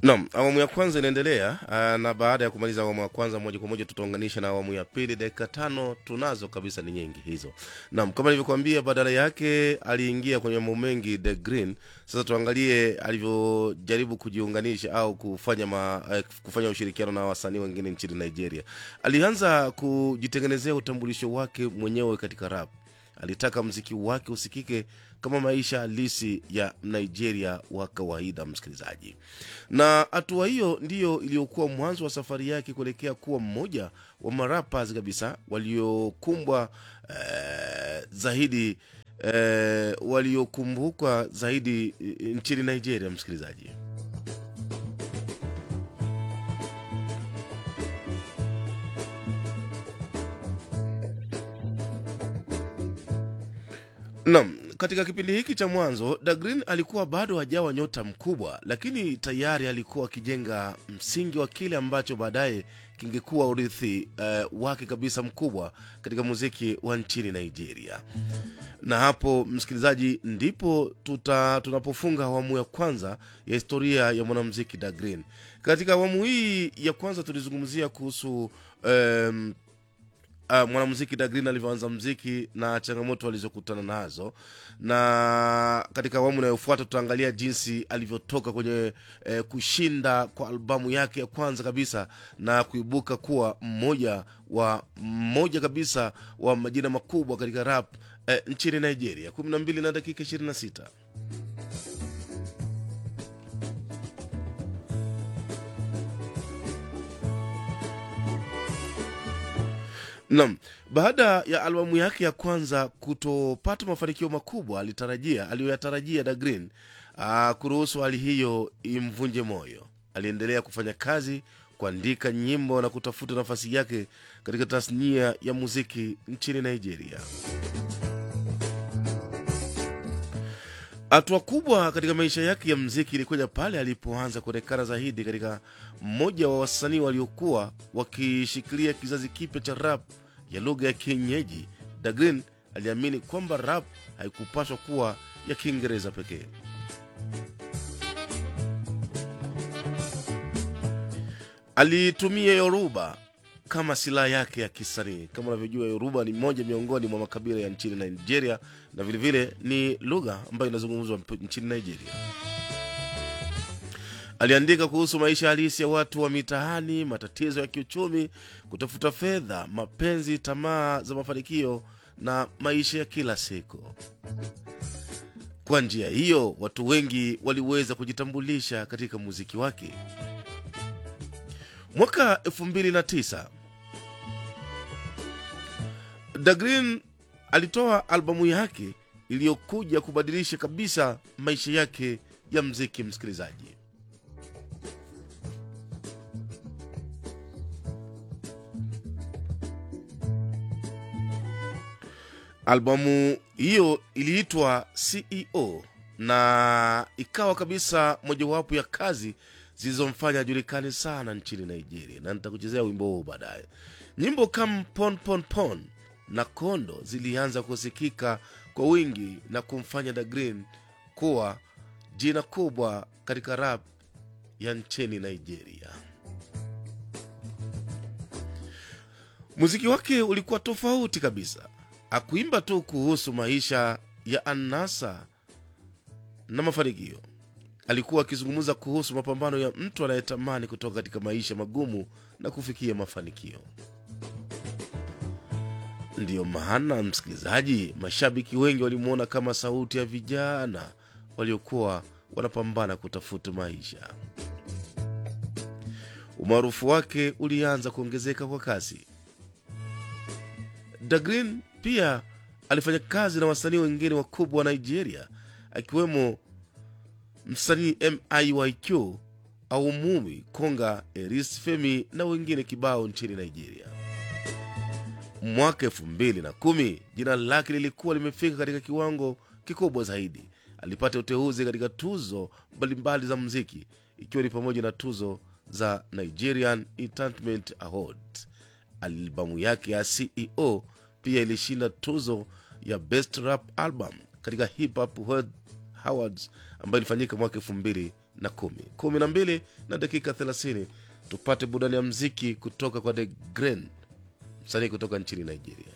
Naam, awamu ya kwanza inaendelea aa, na baada ya kumaliza awamu ya kwanza moja kwa moja tutaunganisha na awamu ya pili. Dakika tano tunazo kabisa, ni nyingi hizo. Naam, kama nilivyokuambia, badala yake aliingia kwenye mambo mengi The Green. Sasa tuangalie alivyojaribu kujiunganisha au kufanya ma, eh, kufanya ushirikiano na wasanii wengine nchini Nigeria. Alianza kujitengenezea utambulisho wake mwenyewe katika rap. Alitaka mziki wake usikike kama maisha halisi ya Nigeria wa kawaida, msikilizaji. Na hatua hiyo ndiyo iliyokuwa mwanzo wa safari yake kuelekea kuwa mmoja wa marapas kabisa waliokumbwa eh, zaidi eh, waliokumbukwa zaidi eh, nchini Nigeria, msikilizaji. Naam, katika kipindi hiki cha mwanzo Dagreen alikuwa bado hajawa nyota mkubwa, lakini tayari alikuwa akijenga msingi wa kile ambacho baadaye kingekuwa urithi eh, wake kabisa mkubwa katika muziki wa nchini Nigeria. Na hapo msikilizaji, ndipo tuta, tunapofunga awamu ya kwanza ya historia ya mwanamuziki Dagreen. Katika awamu hii ya kwanza tulizungumzia kuhusu em, uh, mwanamuziki Dagreen alivyoanza mziki na changamoto alizokutana nazo, na katika awamu inayofuata tutaangalia jinsi alivyotoka kwenye eh, kushinda kwa albamu yake ya kwanza kabisa na kuibuka kuwa mmoja wa mmoja kabisa wa majina makubwa katika rap eh, nchini Nigeria. 12 na dakika 26. Naam, baada ya albamu yake ya kwanza kutopata mafanikio makubwa alitarajia aliyoyatarajia Dagreen ah, kuruhusu hali hiyo imvunje moyo. Aliendelea kufanya kazi, kuandika nyimbo na kutafuta nafasi yake katika tasnia ya muziki nchini Nigeria. Hatua kubwa katika maisha yake ya mziki ilikuja pale alipoanza kuonekana zaidi katika mmoja wa wasanii waliokuwa wakishikilia kizazi kipya cha rap ya lugha ya kienyeji. Dagreen aliamini kwamba rap haikupaswa kuwa ya Kiingereza pekee. Alitumia Yoruba kama silaha yake ya kisanii. Kama unavyojua, Yoruba ni moja miongoni mwa makabila ya nchini Nigeria na vilevile vile ni lugha ambayo inazungumzwa mp- nchini Nigeria. Aliandika kuhusu maisha halisi ya watu wa mitaani, matatizo ya kiuchumi, kutafuta fedha, mapenzi, tamaa za mafanikio na maisha ya kila siku. Kwa njia hiyo, watu wengi waliweza kujitambulisha katika muziki wake. Mwaka 2009 Dagreen alitoa albamu yake iliyokuja kubadilisha kabisa maisha yake ya mziki. Msikilizaji, albamu hiyo iliitwa CEO na ikawa kabisa mojawapo ya kazi zilizomfanya ajulikane sana nchini Nigeria, na nitakuchezea wimbo huu baadaye. Nyimbo kama pon pon pon na kondo zilianza kusikika kwa wingi na kumfanya Dagreen kuwa jina kubwa katika rap ya nchini Nigeria. Muziki wake ulikuwa tofauti kabisa. Akuimba tu kuhusu maisha ya anasa na mafanikio alikuwa akizungumza kuhusu mapambano ya mtu anayetamani kutoka katika maisha magumu na kufikia mafanikio. Ndiyo maana msikilizaji, mashabiki wengi walimwona kama sauti ya vijana waliokuwa wanapambana kutafuta maisha. Umaarufu wake ulianza kuongezeka kwa kasi. Dagreen pia alifanya kazi na wasanii wengine wakubwa wa Nigeria akiwemo msanii MIYQ au Mumi Konga, Eris Femi na wengine kibao nchini Nigeria. Mwaka elfu mbili na kumi jina lake lilikuwa limefika katika kiwango kikubwa zaidi. Alipata uteuzi katika tuzo mbalimbali za muziki ikiwa ni pamoja na tuzo za Nigerian Entertainment Award. Albamu yake ya CEO pia ilishinda tuzo ya Best Rap Album katika Hip Hop World Awards ambayo ilifanyika mwaka elfu mbili na kumi kumi na mbili na dakika thelathini tupate burudani ya mziki kutoka kwa The Gren, msanii kutoka nchini Nigeria.